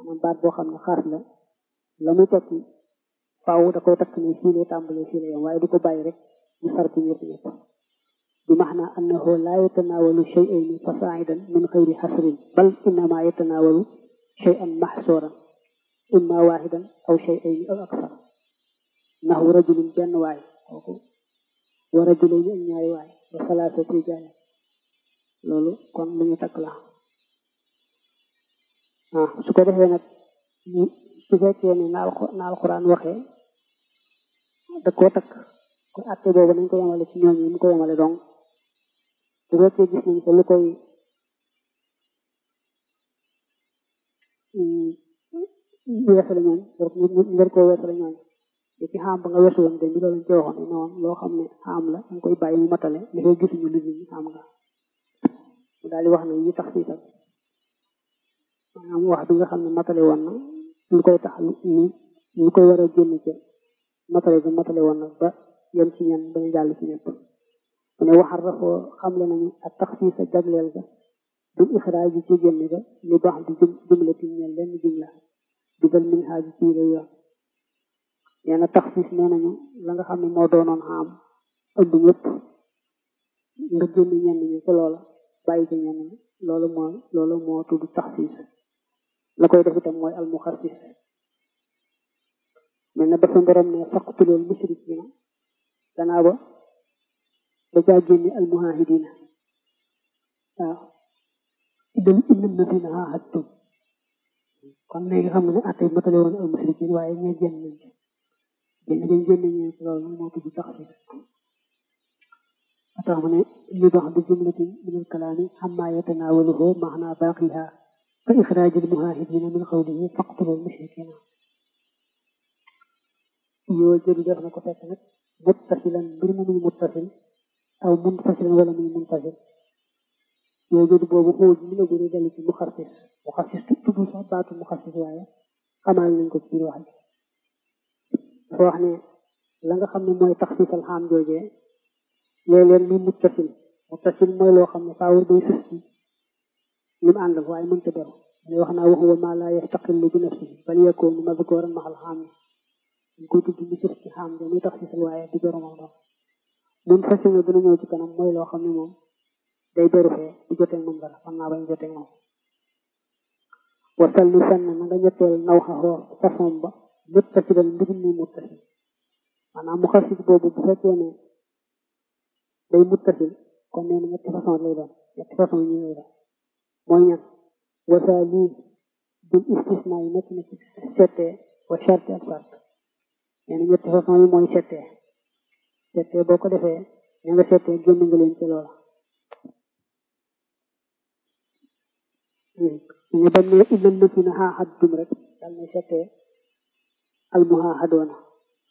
maanaam baat boo xam ne xaas la la muy tekki faaw da koy takk ne fii lay tàmbalee fii lay yem waaye du ko bàyyi rek ñu sar ci ñëpp ñëpp bi maxna annahu laa yatanaawalu shay'ayni fasaa'idan min xayri xasrin bal innama yatanaawalu shay'an maxsuuran imma waaxidan aw shay'ayni aw aksar naxu rajulin benn waay kooku wa rajulayni ak ñaari waay wa salaasatu rijaal loolu kon lu ñu takk la ah su ko defee nag su fekkee ne na alxuraan waxee da koo takk kon atte boobu nañ ko yemale ci ñooñu ñu ko yemale donc su fekkee gis nañ ko lu koy weesale ñooñ ngir koo weesale ñooñ te ci xaam ba nga weesu woon de bi loolu lañ ci waxoon ne woon loo xam ne xaam la dañ koy bàyyi mu matale li koy gisuñu lu ñu xaam nga mu daal di wax ne yi tax siital maanaam wax bi nga xam ne matale woon na lu koy tax lu lu koy war a génn ci matale bi matale woon na ba yem ci ñen bañu jàll ci ñëpp mu ne waxar rafoo xamle nañu ak tax fii sa jagleel ga du ixraaj ji ci génn ga li baax di jumla ti ñel lenn jumla dugal min xaaj ci la yoon nee na tax fiis nee nañu la nga xam ne moo doonoon xam ëmb ñëpp nga génn ñenn ñi ci loola bàyyi ci ñenn ñi loolu mooy loolu moo tudd tax fiis la koy def itam mooy almuxassis mel na dafa borom ne faqtulul mushrikina gannaaw ba da caa génne almuhahidina waaw idam innam na fi na ahadtum kon léegi xam nga ne atte matale woon al mushrikin waaye ñee génn nañ ci génn dañ génn ñee ci loolu moo tudd taxsis tax mu ne li dox bi jumlatin min al kalaami xamma yatanaawaluhu maxna baaqiha ka ixraaj al muhahidina min qawlihi faqtulu al mushrikina yoo jëli def na ko fekk nag muttasilan mbir mu muy muttasil aw muntasilan wala muy muntasil yoo jëli boobu xóoj mi la gën a dellu ci muxassis muxassis tudd sax baatu muxassis waaye xamal nañ ko ci biir wax ji dafa wax ne la nga xam ne mooy taxsisal xaam joojee léeg-léeg muy muttasil muttasil mooy loo xam ne faawur day sus ci li mu àndal waaye mënta beru ne wax naa waxuwa maa laa yastaqillu bi nafsihi bal yakuunu mazkuuran maxal xaam yi dañ koy tudd mu sus ci xaam jo muy taxsisal waaye di beru moom doon mun fasil na dina ñëw ci kanam mooy loo xam ne moom day beru fee di jotee moom dara xam naa bañ jotee moom wasal li fenn na nga ñetteel naw xaxoo façon ba muttasilan mbir mi muttasil maanaam mu xasis boobu bu fekkee ne day muttasil kon nee na ñetti façon lay doon ñetti façon ñu lay doon mooy ñan wasa lii bil istisna yi nekk na ci settee wa charte ak sart nee na ñetti façon yi mooy settee settee boo ko defee ña nga settee génn nga leen ci loola ñu bañ ne illal lazina xaaxadtum rek dal na settee almuhaahadoona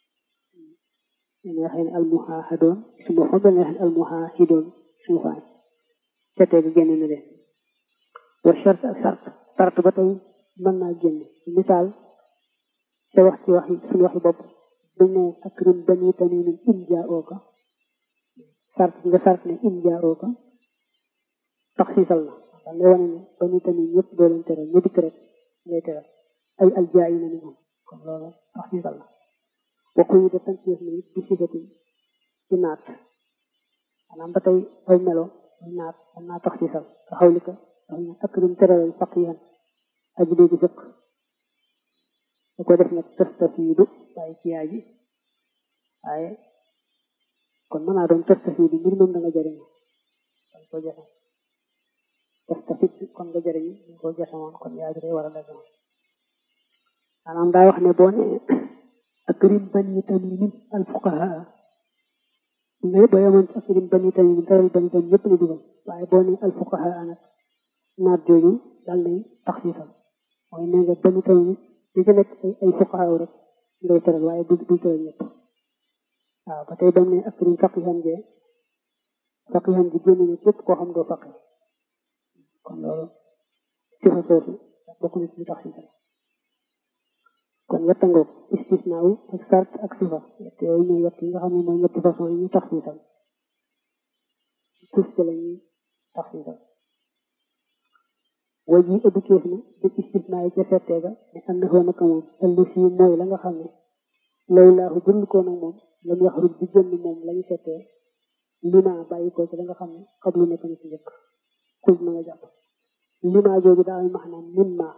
ne xëy na almuhaahadoon suma xom dal na xëy almuhaahidoon suma faay settee ga génn na leen wa charte ak sart sart ba tey mën naa génn misaal te wax ci waxi suñu waxi bopp dañ ne akrim bani tamimin in jaa'ooka sart nga sart ne in jaa'ooka taxsiisal na daal lay wane ne bani tamit ñëpp doo leen tere ñu dikk rek ngay tere ay aljaay na ni moom kon loolu taxsiisal la waxu yi de tansiis na it bi sifatin ci naat maanaam ba tey ay melo ay naat mën naa taxsiisal nga xawli ko wax ne akrim teralal faqihan aji dégg fëkk da ko def nag tastafiidu waaye ci yaa ji waaye kon mën naa doon tastafiidu mbir moom da nga jëriñu dañ ko joxe tastafid kon nga jëriñu dañ ko joxe woon kon yaa ji day war a dagg maanaam daa wax ne boo ne akrim bani tamimin al fuqaha nga boo yemoon ci akrim bani tamimin teral bani tamim yëpp la dugal waaye boo ne al fuqaha nag naat jooju daal nay taxsiisal mooy ne nga bani tamim li ci nekk ay fuqaha rek ngay teral waaye du du teral ñëpp waaw ba tey ba mu ne akrim faqihan jee faqihan ji génn na képp koo xam doo faqi kon loolu sifa soosu bokk na ci tax sifa kon yetta ngoog istisnaaw ak sart ak sifa yett yooyu ñooy yett yi nga xam ne mooy ñetti façon yi ñu tax siifal tous ci la ñuy tax siifal way ji ëbbi keef na di istisnaa yi ca settee ga ne am na xoo naka moom ëllu fii mooy la nga xam ne loolu laahu jënd ko nag moom lam yaxruj di génn moom lañu settee lima bàyyi ko ci la nga xam ne xablu nekk na ci njëkk xul na nga jàpp lima jooju daa am maxnaa min ma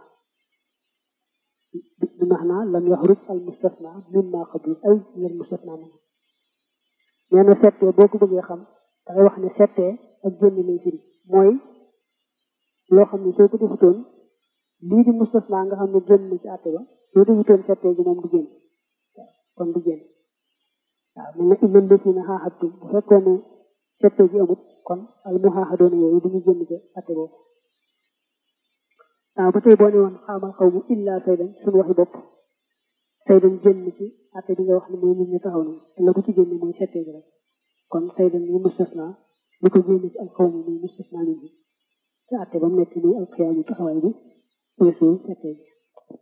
bi maxnaa lam yaxruj al mustasna min ma xablu ay lal mustasna moom nee na settee boo ko bëggee xam dangay wax ne settee ak génn lay firi mooy loo xam ne soo ko defutoon lii di mustasna nga xam ne génn na ci àtte ba soo defutoon settee gi moom du génn kon du génn waaw mel na illal lësina xaaxattum bu fekkoon ne settee gi amut kon al mu xaaxadoona yooyu du ñu génn ci àtte boobu waaw ba tey boo ne woon xaamal xaw mu illa saydan suñu waxi bopp saydan génn ci àtte bi nga wax ne mooy nit ñi taxaw nañ te la ko ci génne mooy settee gi rek kon saydan ñu mustasna li ko génne ci al xaw mi muy mustasna nit ñi te àtte ba mu nekk muy al xiyaamu taxawaay bi weesuul settee gi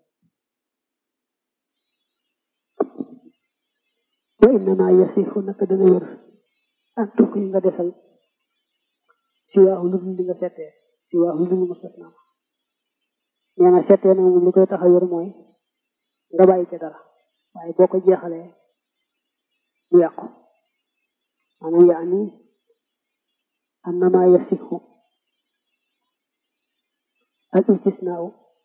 wa innama yasifu naka dana wër ak tukk yi nga desal si waaxu lu dul li nga settee si waaxu lu dul mustasna nee na settee na moom li koy tax a wër mooy nga bàyyi ca dara waaye boo ko jeexalee mu yàqu maanaam yaani annama yasifu al istisnaau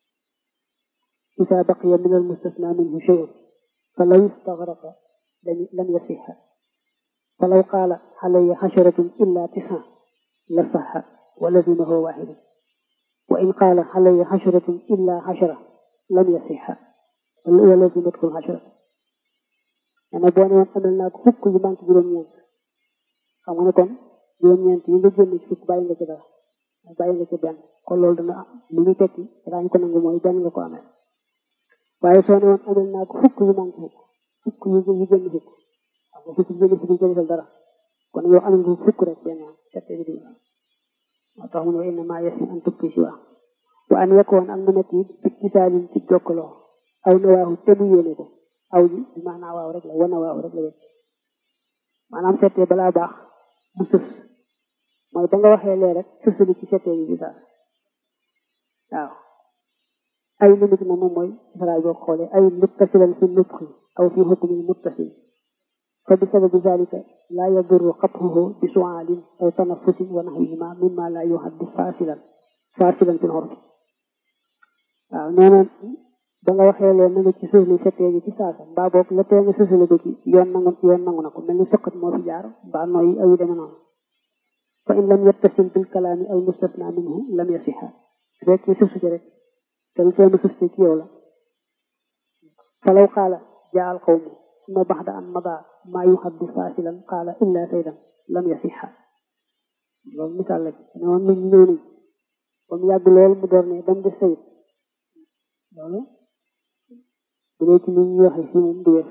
isa baqiya min al mustasna minhu shay'un fa law istaghraqa لم يصح فلو قال علي حشرة إلا تسعة لصح ولزمه واحد وإن قال علي حشرة إلا عشرة لم يصح ولزمته العشرة أنا بوانا وان أملنا فك يبانك جرم يانك xam nga ne kon juróom-ñeent yi nga génn ci fukk bàyyi nga ci dara bàyyi nga ci benn kon loolu dana li ñu tekki daañu ko nangu mooy benn nga ko amee waaye soo ne woon amel naa ko fukk yu manqué fukk fukk yu yu génn fukk xam nga fukk yu génn fukk yu defal dara kon yow am nga fukk rek benn yoon tette bi di moo tax mu ne wa inna maa yasmi an tukki si waa wa an yekkoon ak mu nekk it bi kisaalin ci jokkaloo aw na waaxu te mu yéene ko aw ji bi maanaa waaw rek la wana waaw rek la wecc maanaam settee balaa baax bu sës mooy ba nga waxee lee rek sësali ci settee bi bi daal waaw ay limit na moom mooy saraay boo xoolee ay muttasilan fi nutqi aw fi hukmi muttasil fa bi sababi zalika laa yadurru xatxuhu bi suaalin aw tanafusin wa naxwihima mimma laa yuhaddu fasilan fasilan fi lxurf waaw nee na ba nga waxee leen na nga ci sësli settee gi ci saasa mbaa boog la tee nga sësali ko ci yoon nangu yoon nangu na ko mel ni sëqat moo fi jaar mbaa nooyi aw yu deme noonu fa in lam yattasil bil kalaami al mustasna minhu lam yasiha rek sësu ci rek te lu tee mu sës ci yow la falaw qaala jaa al qawmu suma baxda an mada maa yuhaddu fasilan qaala illa saydan lam yasiha loolu misaal la ne woon nit ñi ñëw nañ ba mu yàgg lool mu door ne dam des sayid loolu bu dee ci nit ñi waxee fii moom du wér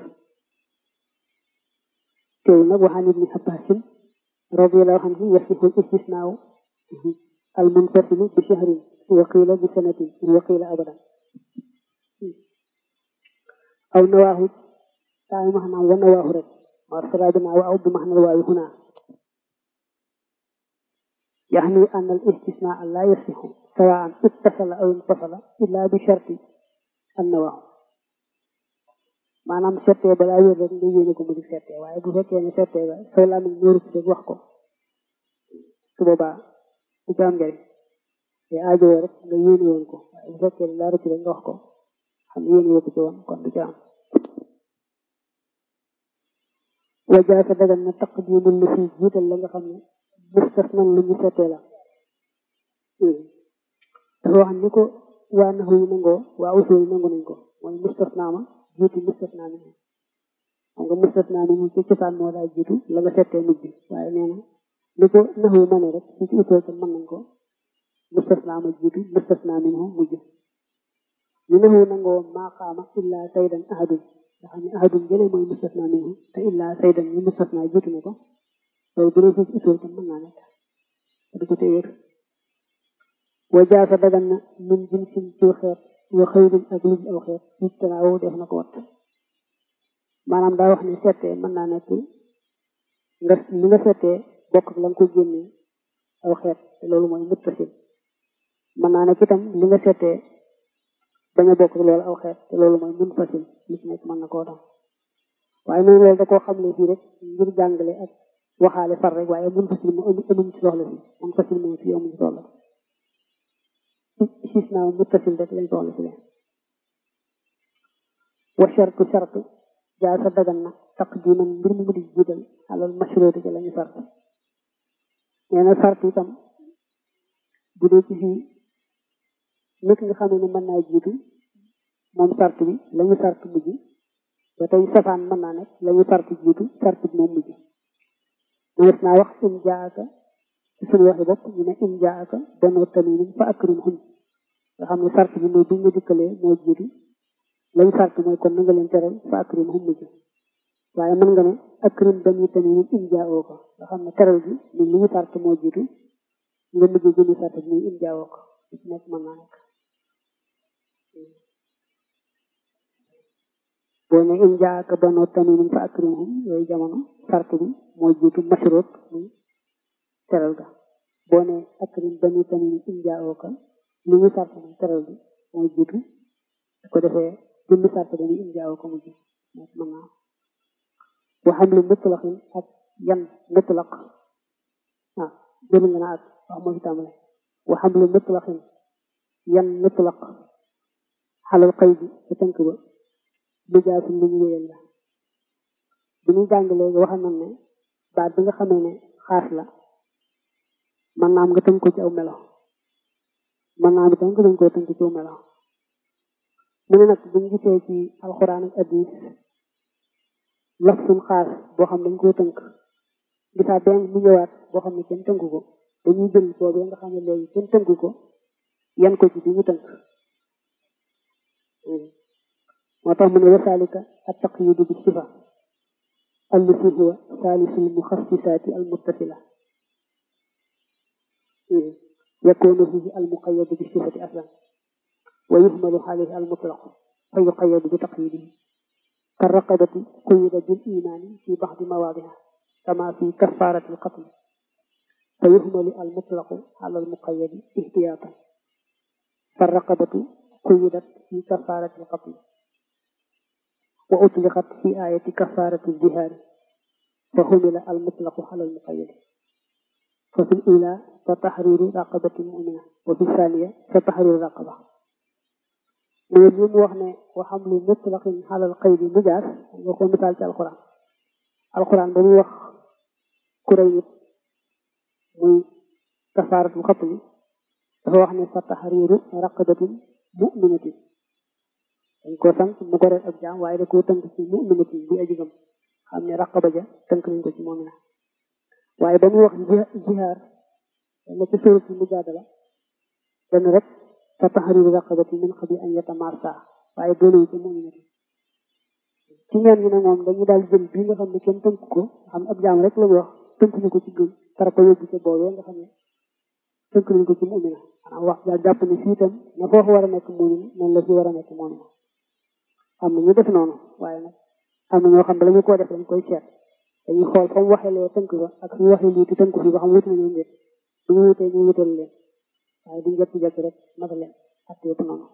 teew nag waxaan ibni abbasin radiallahu anhu yasihu istisnaaw al munfasilu bi shahrin wa qiila bi sanatin wa qiila abadan aw nawaahu taay maxnaam wa nawaahu rek warsala binaa wa aw bi maxnal waawi huna يعني أن الاستثناء لا يصح سواء اتصل أو انفصل إلا بشرط النواه maanaam settee balaa wér rek nga yéene ko mu di settee waaye bu fekkee ne settee ba soo laa mel ñëru rek wax ko su boobaa du ci am njëriñ te aajowoo rek nga yéene woon ko waaye bu fekkee ne laa rëcc rek nga wax ko xam yéene woo ko ci woon kon du ci am wajaasa dagan na taqdimul lu fi jiital la nga xam ne mustasnan lu ñu settee la dafa wax ni ko waa naxu yi nangoo waa usul yi nangu nañ ko mooy mustasna ma jiitu mustasna mi xam nga mustasna mi ci cosaan moo daa jiitu la nga settee mujj waaye nee na li ko naxu ma ne rek ci ci usul ko mën nañ ko mustasna ma jiitu mustasna mi mujj ñu naxu nangoo maa qaama illa saydan ahadun nga xam ne ahadun jëlee mooy mustasna minhu te illa saydan ñu mustasna jiitu na ko loolu bu dee ci usul ko mën naa nekk du ko téye wajaasa dagan na min jinsin ci xeet wa xëyrin ak luñ aw xeet ci tanaaw def na ko wat maanaam daa wax ne settee mën naa nekk nga li nga settee bokk ak la nga ko génnee aw xeet te loolu mooy muttasil mën naa nekk itam li nga seetee bañ a bokk loolu aw xeet te loolu mooy mun fasil li ci nekk mën na koo doon waaye noonu loolu da koo xam ne fii rek ngir jàngale ak waxaale far rek waaye mun fasil mu amuñ ci soxla si mun fasil moom fii amuñ ci soxla sis naa muttasil rek lañ soxla si leen wa shartu shartu jaa sa dagan na taqdiman mbir mu di jiital alal mashruuti ci lañu sart nee na sart itam bu dee ci fii nit nga xam ne mën naa jiitu moom sart bi lañu sart mujj ba tey safaan mën naa nekk lañu sart jiitu sart bi moom mujj mënees naa wax in jaaka ci suñu waxi bopp ñu ne in jaaka banoo tamimin fa akrim hum nga xam ne sart bi mooy buñ la dikkalee moo jiitu lañu sart mooy kon na nga leen teral fa akrim hum mujj waaye mën nga ne akrim bani tamimin in jaawoo ko nga xam ne teral bi ñun li ñu sart moo jiitu nga mujj jëmi sart bi muy in jaawoo ko li ci nekk mën naa nekk boo ne in jaaka banoo tamimin fa akrimhum yooyu jamono sart bi moo jiitu mashruut muy teral ga boo ne akrim bani tamimin in jaawoo ko li ñu sart muy teral bi moo jiitu su ko defee jëmmi sart bi muy in jaawoo ko mujj nekk mën naa waxam lu mutlaqin ak yan mutlaq ah jël nga na ak wax moo fi tàmbale waxam lu mutlaqin yan mutlaq xalal xëy bi sa tënk ba lu jaasu lu ñu wéyal la bi ñuy jàng léegi waxal nañ ne baat bi nga xamee ne xaas la man naam nga tënk ko ci aw melo man naam itam nga dañ koo tënk ci aw melo mu ne nag buñ gisee ci alxuraan ak hadis laf suñ xaas boo xam dañ koo tënk gisaa benn mu ñëwaat boo xam ne kenn tënk ko dañuy jël boobee nga xam ne léegi kenn tënk ko yan ko ci bi ñu tënk moo tax mu ne wasaalika at taqyidu bi sifa allati huwa saalisul muxassisaati al muttasila yakunu fihi al muqayyadu bi sifati aslan wa yuhmalu alayhi al mutlaq fa yuqayyadu bi taqyidihi كالرقبة قيد بالإيمان في بعض مواضعها كما في كفارة القتل فيهمل المطلق على المقيد احتياطا فالرقبة قيدت في كفارة القتل وأطلقت في آية كفارة الجهاد فهمل المطلق على المقيد ففي الأولى فتحرير رقبة مؤمنة وفي الثانية فتحرير رقبة mooy li mu wax ne waxam lu mutlaqin xalal xëy bi mujaas nga ko misaal ci alquran alquran ba muy wax kuréy nit muy kafaaratul xatli dafa wax ne fa taxriiru raqabatin muminatin dañ ko sant mu goreel ak jaam waaye da koo tënk ci muminatin bi ajigam xam ne raqaba ja tënk nañ ko ci moomina waaye ba muy wax jihaar na ci suurat mujaadala dana rek fa taxriiru raqabati min qabli an yatamassa waaye boole ci mu'minati ci ñeen ñi ne moom dañu daal jël bii nga xam ne kenn tënk ko xam ab jaam rek la ñu wax tënk ñu ko ci gëm tara ko yóbbu ca boobee nga xam ne tënk nañ ko ci mu'mina maanaam wax daal jàpp ne fii itam na foofu war a nekk mu'min noonu la fi war a nekk mu'mina am na ñu def noonu waaye nag am na ñoo xam ne la ñu koo def dañ koy seet dañuy xool fa mu waxee lee tënk ba ak su waxee lii te tënk fi ba xam wuti nañu njët bu ñu wutee ñu wutal leen waaye duñ jot jot rek naka leen ak yëpp noonu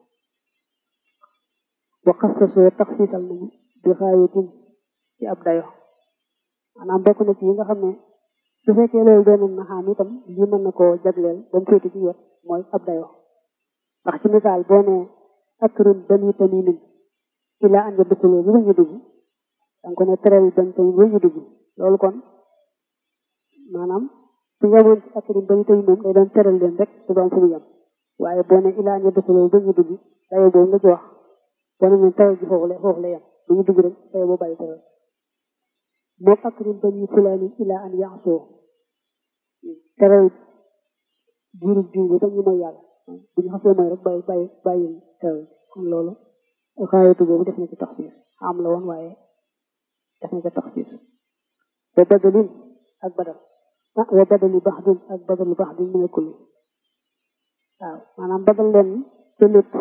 wa xassasoo taxsiisal nañu bi xaayatin ci ab dayo maanaam bokk na ci yi nga xam ne su fekkee loolu doon na xam itam lii mën na koo jagleel ba mu féete ci wet mooy ab dayo ndax ci misaal boo ne akrim bani tamimin ilaa an yadxuluu bu ñu dugg danga ko ne teral bani tamim bu ñu dugg loolu kon maanaam su yemoon ci akrim bani tamim moom day doon teral leen rek su doon fu mu yem waaye boo ne ilaa an yadxuluu bu ñu dugg dayo boobu nga ci wax boo ne ñun teral ji foofu la foofu la yem bu ñu dugg rek dayo boo bàyyi teral moom akrim bani fulaani ilaa an yaasoo teral jiirub jiw bi tam ñu mooy yàlla bu ñu xasee mooy rek bàyyi bàyyi bàyyi teral kon loolu xaayatu boobu def na ci taxsiis am la woon waaye def na ci taxsiis wa badalin ak badal ah wa badali baxdin ak badalu baxdin mu nekkul waaw maanaam badal leen te lépp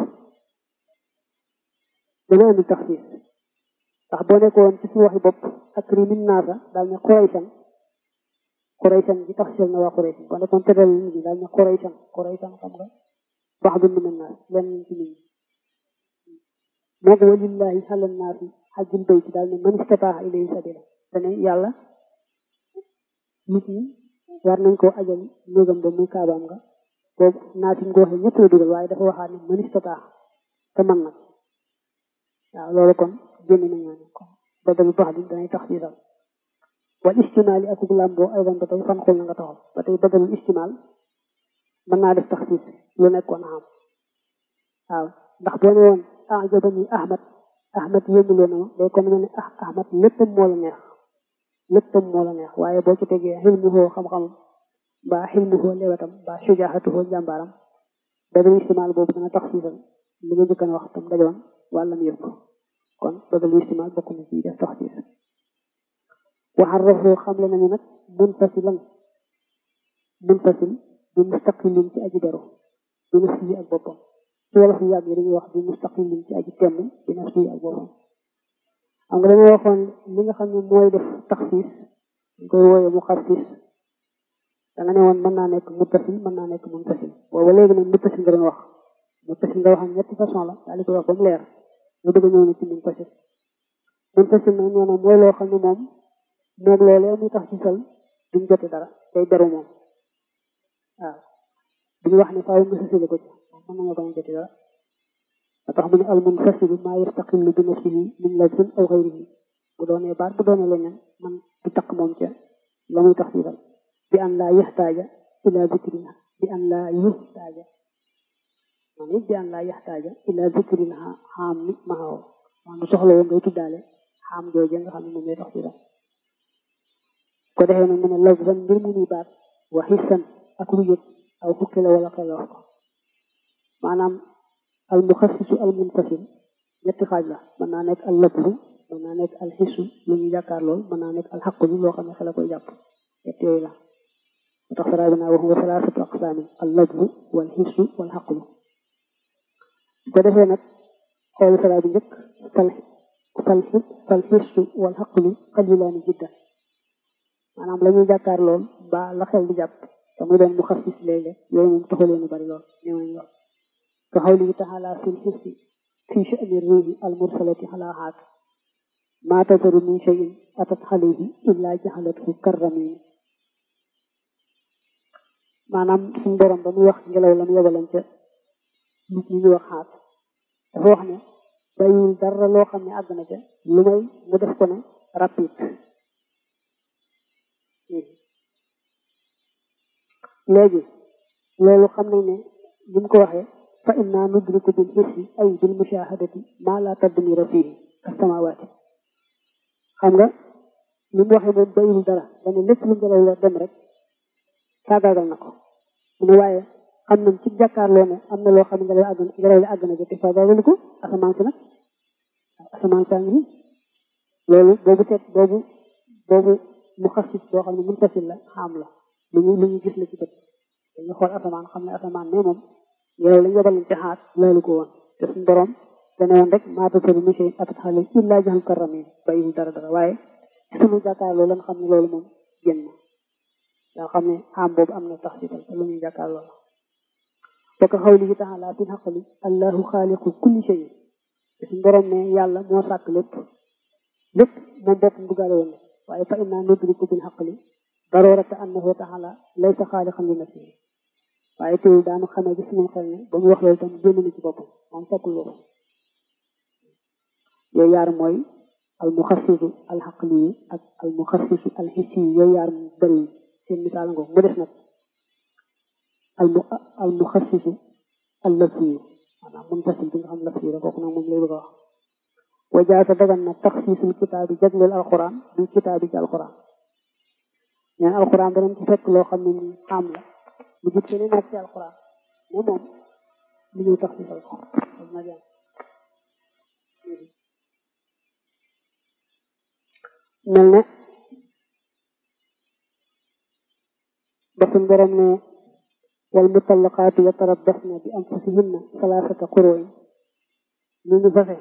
dana indi taxsiis ndax boo nekkoon ci suñu waxi bopp ak rimin naasa daal ne xuraysan xuraysan ji taxsiis na waa xuraysan boo nekkoon tëral nit ñi daal ne xuraysan xuraysan xam nga wax bi min annaas lenn ci nit ñi moo ko walillahi ala naasi xajjul bayt daal ne man istataa ilayhi sabila dane yàlla nit ñi war nañ koo ajal néegam ba muy kaabaam nga boobu naasi nga waxee ñëpp la dugal waaye dafa waxaat ne man istataa te man nag waaw loolu kon génn nañ ñoo ne kon badalu bax di danay tax siisal wal istimaal yi akuk làmboo ay ba tey fan xul na nga taxaw ba tey badalul istimaal mën naa def tax siis lu nekkoon xam waaw ndax boo ne woon ah jabani ahmad ahmad yéemuloo na ma day comme ne ne ah ahmad léppam moo la neex léppam moo la neex waaye boo ci tegee xilmuhoo xam-xamam mbaa xilmuhoo lewetam mbaa sujaaxatuhoo jàmbaaram badalul istimaal boobu dana tax siisal li nga njëkkan wax tam dajoon wàllam yëpp kon badalul istimaal bokk na ci def tax siis waxarrafoo xamle nañu nag munfasilan munfasil bi mustaqilin ci aji beru bi nafsihi ak boppam ci wolof yu yàgg yi dañuy wax bi mustaqilin ci aji temm bi nafsihi ak boppam xam nga dañoo waxoon li nga xam ne mooy def taxsiis dañ koy wooyee mu xassis da nga ne woon mën naa nekk muttasil mën naa nekk munfasil booba léegi nag muttasil nga doon wax muttasil nga waxam ñetti façon la daal di koy wax ba mu leer nga bëgg a ñëw ne ci munfasil munfasil nag nee na mooy loo xam ne moom moom loolee muy tax ci sal duñ jote dara day beru moom waaw duñu wax ne faaw nga sësale ko ci mën nañoo bañ a jote dara ba tax mu ne al munfasilu maa yastaqillu bi nafsihi min lafzin aw xayrihi bu doonee baat bu doonee leneen man du takk moom ca la muy tax ci sal bi an laa yaxtaaja ila zikrina bi an laa yuxtaaja man it bi an laa yaxtaaja ila zikrina xaam mi maxaw man du soxla woon ngay tuddaale xaam jooje nga xam ne moom lay tax ci sal ko defee nag mu ne lafzan mbir mu muy baat wa xissan ak lu yëg aw fukki la wala xel wax ko maanaam al muxassisu al munfasil ñetti xaaj la mën naa nekk al lafzu mën naa nekk al xissu lu ñu jàkkaar lool mën naa nekk al xaqlu loo xam ne xel a koy jàpp ñett yooyu la moo tax saraa bi naa wax wa salaasatu aqsaami al lafzu wal xissu wal xaqlu ko defee nag xoolu saraa bi njëkk fal fal fal xissu wal xaqlu qalilaani jiddan maanaam la ñuy jàkkaar lool ba la xel di jàpp te muy doon mu xassis léeg-léeg yooyu moom taxu leen bari lool ñëw nañ lool ka xawlihi taala fil xissi fi sha'ni ruuhi al mursalati ala haat maa tazaru min shay'in atat alayhi illa jaxalathu karramin maanaam suñ borom ba muy wax ngelaw la mu yebaloon ca nit ñi ñu wax xaat dafa wax ne bàyyiwul dara loo xam ne àgg na ca lu may mu def ko ne rapide léegi loolu xam nañ ne ni mu ko waxee fa inna nudriku bil hissi ay bil mushahadati ma la tadmira fihi as-samawati xam nga ni mu waxee moom bayul dara dana lépp lu ngelaw la dem rek faagaagal na ko mu ne waaye xam nañ ci jàkkaarloo ne am na loo xam ne ngelaw àgg ngelaw li àgg na ko te faagaagalu ko asamaan si nag asamaan saa ngi loolu boobu seet boobu boobu mu xasis boo xam ne mun tasil la xam la lu ñu lu ñu gis la ci bët dañu xool asamaan xam ne asamaan ne moom yow lañ yebal ci xaat loolu ko woon te suñu borom dana woon rek maa tasalu min shay'in atat alayhi illa jaxal karramin bàyyiwul dara dara waaye suñu jàkkaarloo lan xam ne loolu moom génn na yoo xam ne xam boobu am na tax ci te lu ñuy jàkkaarloo la te ko xawlihi taala fil xaqli allahu xaaliqu kulli shay te suñu borom ne yàlla moo sàkk lépp lépp moom boppam duggaale woon waaye fa inna nudriku bil xaqli darurata annahu taala laysa xaaliqan li nafsihi waaye teewul daanu xamee ci suñu xel ne ba mu wax loolu tam génn na ci boppam moom fekkul loolu yooyu yaar mooy al muxassisu al xaqli ak al muxassisu al xissi yooyu yaar mu bëri seen misaal ngoog mu des nag al mu al muxassisu al lafsi maanaam muntasil bi nga xam lafsi la kooku nag moom lay bëgg a wax wa jaasa dagan na taxsiisul kitaabi jagleel alquran bi kitaabi ci alquran ñeen alquran danañ ci fekk loo xam ne ni xam la lu jub keneen ak ci alquran mais moom li ñuy tax ci sal ko na jàng mel ne ba suñ borom ne wal mutallaqaatu yatarabbasna bi anfusihinna salaasata quru'in ñu ngi fase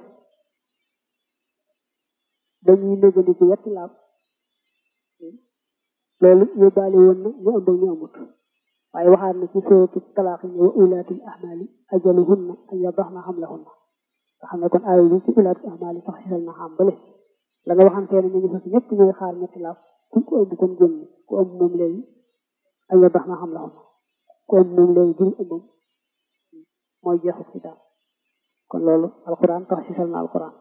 dañuy négandiku yetti laab loolu yóbbaale woon na ñu ëmb ñu amut waaye waxaat na ci sóotu talaaq ne wa ulaatil ahmaali ajaluhunna an yadaxna hamlahunna nga xam ne kon aaya bi ci ulaatil ahmaali sax xisal na xam bale la nga waxantee ne ñu fas ñëpp ñooy xaar ñetti laaf ku ko ëmb kon génn ku ëmb moom léegi an yadaxna hamlahunna ku ëmb moom léegi jël ëmbam mooy jeexu ci daal kon loolu alquran tax xisal na alquran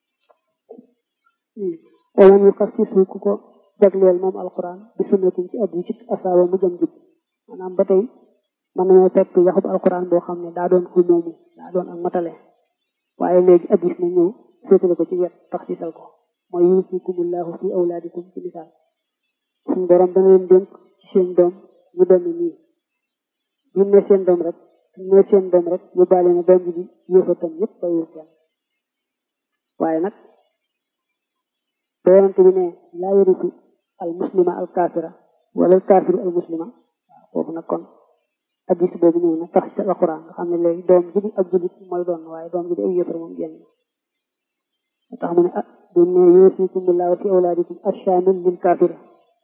wala ñu xas ci suuf ku ko jagleel moom alquran bi sunnatin ci addi ci asaaba mu jëm jub maanaam ba tey mën nañoo fekk yaxub alquran boo xam ne daa doon ku moomu daa doon ak matale waaye léegi addis na ñëw féetale ko ci wet tax cisal ko mooy yuusikumullahu fi awlaadikum ci misaal suñu borom dana leen dénk ci seen doom ñu doon nii bu ne seen doom rek ne seen doom rek ñu baale na doom bi yéefatam yëpp bayiwul kenn waaye nag ba yonante bi ne laa yarisu al muslima al kaafira wala al kaafiru al muslima waaw foofu nag kon addis boobu ñëw na tax ci alquran nga xam ne léegi doom ji di ab julit mooy doon waaye doom ji di ay yëfar moom génn moo tax mu ne ah bu ne yuusikumullahu fi awlaadikum ashamil lil kaafira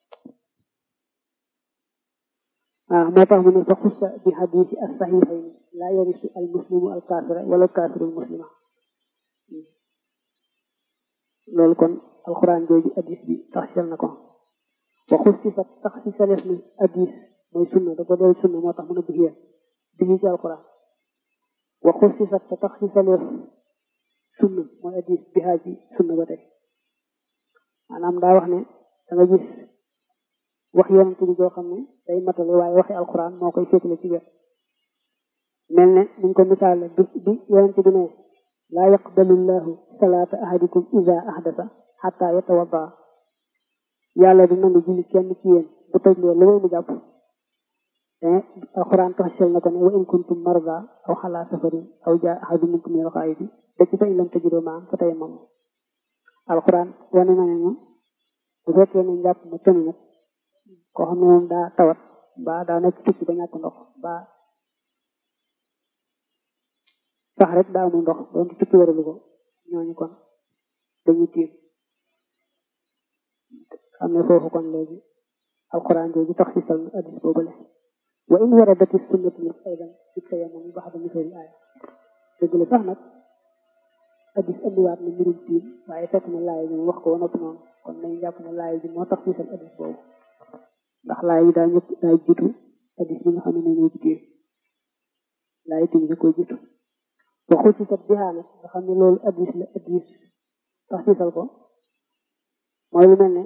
waaw moo tax mu ne fa xussa bi hadisi as saxiixayni laa yarisu al muslimu al kaafira wala al kaafiru al muslima loolu kon alquran jooju addis bi taxsel na ko waxus ci sa tax ci saleef ni addis mooy sunna da ko del sunna moo tax mën a buxiya digi ci alquran waxus ci sa tax ci saleef sunna mooy addis bi xaaj bi sunna ba tey maanaam daa wax ne da nga gis wax yonent bi joo xam ne day matale waaye waxi alquran moo koy féetale ci wet mel ne niñ ko misaale bi bi yonent bi ne laa yaqbalu llahu salaata ahadikum ida ahdasa xatta yatawadda yàlla du nangu julli kenn ci yéen bu toj lee lu may mu jàpp te alquran taxsel na ko ne wa in kuntum marda aw xalaa safarin aw jaa ahadu minkum minal xaayidi da ci fa in lam tajidu maan fa tayammam alquran wane na ne ñu bu fekkee ne njàpp ma tënu nag koo xam ne moom daa tawat ba daa nekk tukki ba ñàkk ndox ba sax rek daa amul ndox doon tukki waralu ko ñooñu kon dañuy tiim xam ne foofu kon léegi alquran jooju tax si sal addis boobale wa in waradati sunnatu nag aydan ci tayammum yi baxda misali aaya dëgg la sax nag addis andiwaat na mbirum tiim waaye fekk na laay bi wax ko wa noppi noonu kon nañ jàpp ne laay bi moo tax si sal addis boobu ndax laay yi daa ñëpp daa jiitu addis bi nga xam ne ñoo ci tiim laay tiim da koy jiitu waxu ci sat bihaa nag nga xam ne loolu addis la addis tax ci sal ko mooy lu mel ne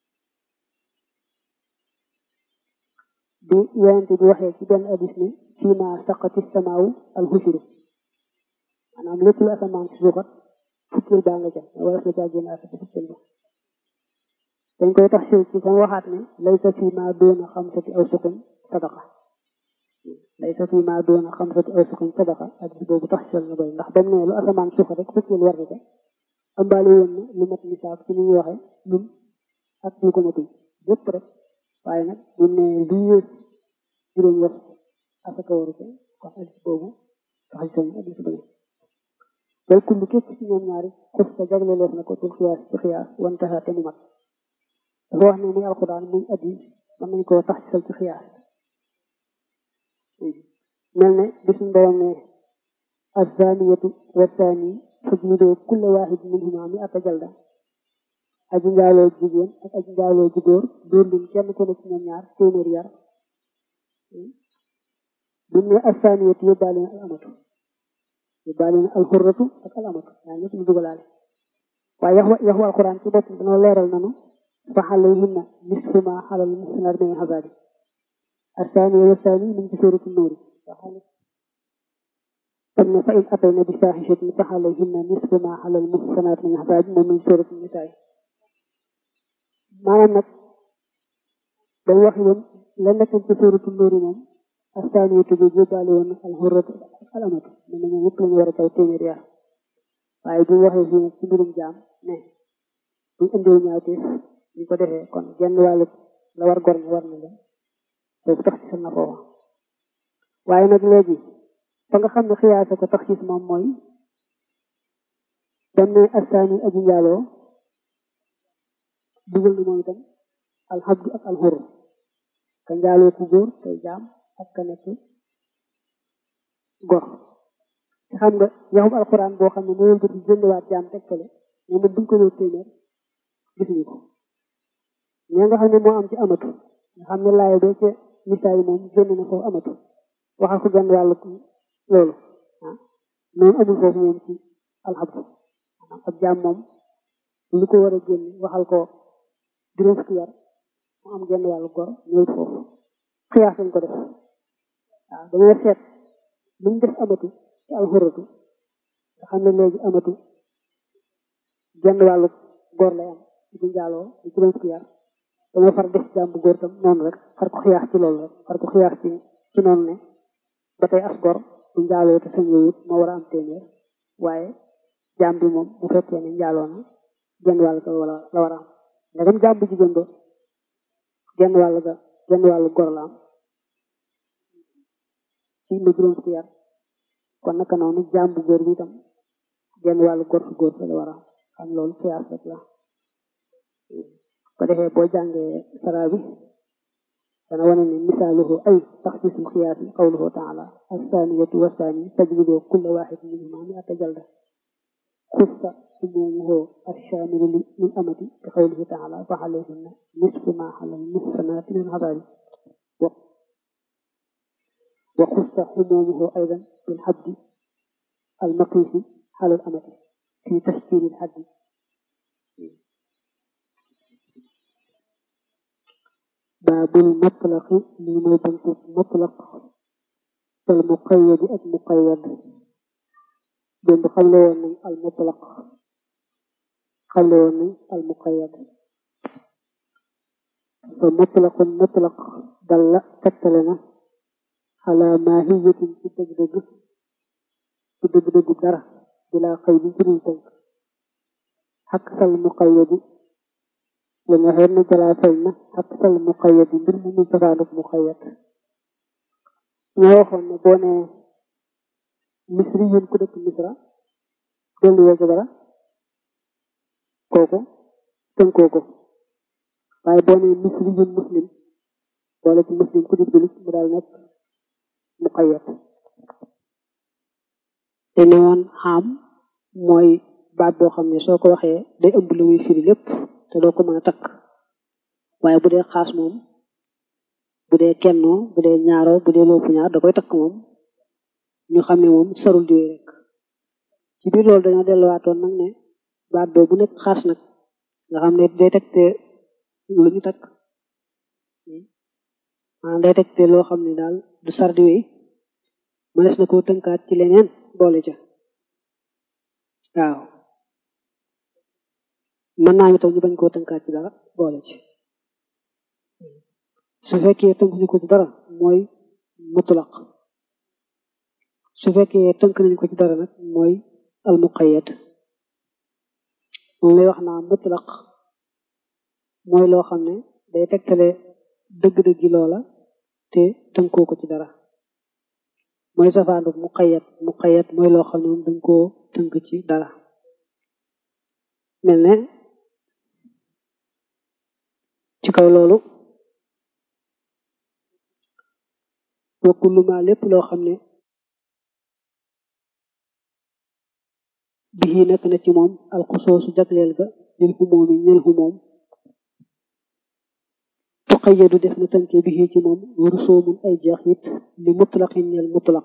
bi yonente bi waxee ci benn addis ne fii ma saqati samaawu al xushuru maanaam lépp lu asamaan si suuxat fukkil baa nga ca wala na caa génn asaka fukkil ba dañ koy tax ci fa waxaat ne laysa fii ma doona xamsati aw suqin sadaqa laysa fii ma doona xamsati aw suqin sadaqa addis boobu tax sel na koy ndax ba mu ne lu asamaan suuxat rek fukkil war na ca ambaale woon na lu mat misaab ci ni ñuy waxee lum ak lu ko matul yépp rek waaye nag bu ne lu yées juróom wax asaka waru ko kon addis boobu tax sel na addis ba ne bal kullu képp ci ñoom ñaari xus sa jagleeleef na ko ci xiyaas ci xiyaas wantaxa te mu mat dafa wax ne muy alquran muy addis mën nañ koo tax sel ci xiyaas mel ne bi suñ borom ne azaniyatu wasaani fajlidoo kulla waahid minhuma mi ata jalda aji njaaloo jigéen ak aji njaaloo ji góor dóor leen kenn ku ne ci ñoom ñaar téeméer yar bi ne azaniyatu yóbbaale na al amatu yóbbaale na al xurratu ak al amatu yaa ñëpp ñu dugalaale waaye yaxu yaxu alquran ci bopp dana leeral nanu fa alayhinna nisfu ma xalal muhsinaat min azaabi azaniya wasaani mu ngi ci suuratu nuuri kon ne fa in atayna bi faahishatin fa alayhinna nisfu ma alal muhsanaat min azaab moom min suuratu nisaa maanaam nag dañ wax woon la nekkoon ci suuratu nuuri moom astaaniyatu bi yóbbaale woon al hurratu al amatu ne na ñoom ñëpp lañu war a taw téeméer yar waaye bu waxee fii nag ci mbirum jaam ne bu indee ñaawteef ñu ko defee kon genn wàllu la war gor ne war na leen boobu tax ci na foofa waaye nag léegi fa nga xam ne xiyaasa ko tax ci moom mooy dem ne astaani aji njaaloo dugal na moom itam alxabdu ak alxur ka njaaloo ku góor tey jaam ak ka nekk gor te xam nga yaxum alquran boo xam ne moo wëlbati jëndiwaat jaam tegtale ñoom it buñ ko wér téeméer gisuñu ko ñoo nga xam ne moo am ci amatu nga xam ne laay ba ca misaal yi moom génn na foofu amatu waxal ko genn wàllu loolu ah noonu amul foofu moom ci alxabdu maanaam ab jaam moom lu ko war a génn waxal ko juróom fukki yar mu am genn wàllu gor ñëwut foofu xiyaas lañ ko def waaw dañoo seet luñ def amatu ci alxuratu nga xam ne léegi amatu genn wàllu gor lay am ci bu njaaloo di juróom fukki yar dañoo far def jaam bu góor tam noonu rek far ko xiyaas ci loolu rek far ko xiyaas ci ci noonu ne ba tey as gor bu njaaloo te sañ yooyu moo war a am téeméer waaye jaam bi moom bu fekkee ne njaaloo na genn wàll ga wala la war a am ndegam jaam bu jigéen ba genn wàll ga genn wàllu gor la am ci lu juróom fukki yar kon naka noonu jaam bu góor bi itam genn wàllu gor fu góor fa la war a am xam loolu xiyaas rek la ko defee boo jàngee sara bi dana wane ne misaaluhu ay taxsiisul xiyaasi qawluhu taala assaaniyatu wassaani fajlidu kulla waaxid minhuma mi'ata jalda xussa umuumuhu ashaamilu min amati bi qawlihi taala fa alayhinna nisfu ma alal muhsanaati min azaabi wa xussa umuumuhu aydan bil xaddi al maqiisi alal amati fi tashkiilil xaddi baabul mutlaqi lii mooy buntu mutlaq al muqayyadi ak muqayyad démb xamle woon nañ al mutlaq xamle woon nañ al muqayyad fa mutlaqun mutlaq dalla tegtale na ala maahiyatin ci dëgg-dëgg ci dëgg-dëgg dara bilaa xëy bi ci dul tënk ak sal muqayyadi la nga xeet na jalaa fay na ak sal muqayyad mbir mu muy safaanuk muqayyad ñoo waxoon ne boo nee misri yéen ku dëkk misra dolli woo ko dara kooku tënkoo ko waaye boo nee misri yéen muslim boole ci muslim ku di julit mu daal nekk muqayyad te ne woon xam mooy baat boo xam ne soo ko waxee day ëmb lu muy firi lépp te doo ko mën a takk waaye bu dee xaas moom bu dee kennoo bu dee ñaaroo bu dee loopu ñaar da koy takk moom ñu xam ne moom sarul diwee rek ci biir loolu dañoo delluwaatoon nag ne baat boobu bu nekk xaas nag nga xam ne day tegte lu ñu takk maanaam day tegte loo xam ne daal du sar diwee mënees na koo tënkaat ci leneen boole ca waaw mën naa ñu tam ñu bañ koo tënkaat ci dara boole ci su fekkee tënk ñu ko ci dara mooy mutlaq su fekkee tënk nañu ko ci dara nag mooy al muqayyad moom lay wax naa mutlaq mooy loo xam ne day tegtale dëgg-dëggi loola te tënkoo ko ci dara mooy safaandu muqayyad muqayyad mooy loo xam ne moom dañ koo tënk ci dara mel ne ci kaw loolu wa kullu ma lépp loo xam ne bii nekk na ci moom alxusoosu jagleel ga lil xumoomi ñel xumoom tuqayyadu def na tënke bii ci moom rusoomun ay jeex it li mutlaqin ñel mutlaq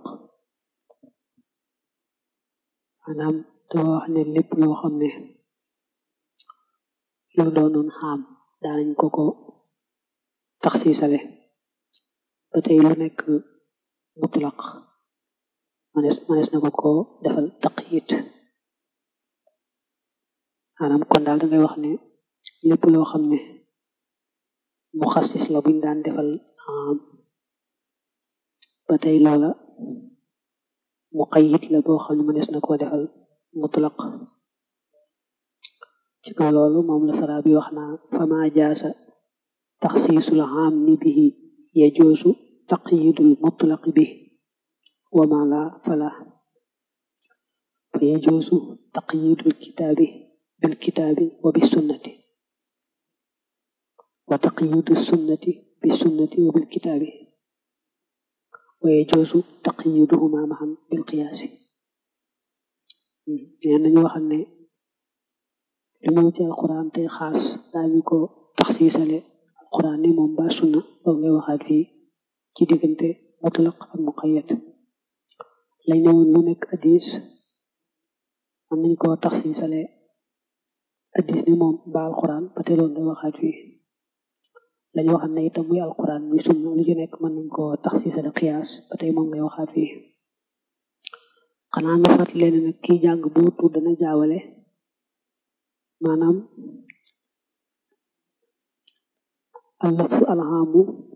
maanaam dama wax ne lépp loo xam ne lu doonoon xaam daanañ ko ko taxsiisale ba tey lu nekk mutlaq manes manes na ko ko defal taqyid maanaam kon daal da ngay wax ne lépp loo xam ne mu xassis la buñ daan defal am ba tey loola muqayyid la boo xam ne manes na koo defal mutlaq ci kaw loolu moom la sara bi wax naa fama jaasa taxsiisul aammi bihi yajuusu taqyidul mutlaqi bi wa ma la fala fa yajuusu taqyidul kitaabi bil kitaabi wa bis sunnati wa taqyidu sunnati bis sunnati wa bil kitaabi wa yajuuzu taqyiduhuma maxan bil qiyaasi nee nañu waxal ne lu ñëw ci alquran tey xaas daañu ko taxsiisale alquran ni moom ba sunna loolu ngay waxaat fii ci diggante mutlaq ak muqayyad lañ ne woon lu nekk addis mën nañ koo taxsiisale addis ni moom ba alquran ba te loolu ngay waxaat fii lañu waxal ne itam muy alquran muy sunna lu ci nekk mën nañ koo taxsiisale qiyaas ba tey moom ngay waxaat fii xanaa nga fàttali leen nag kii jàng boo tudd dana jaawale maanaam allafsu alhaamu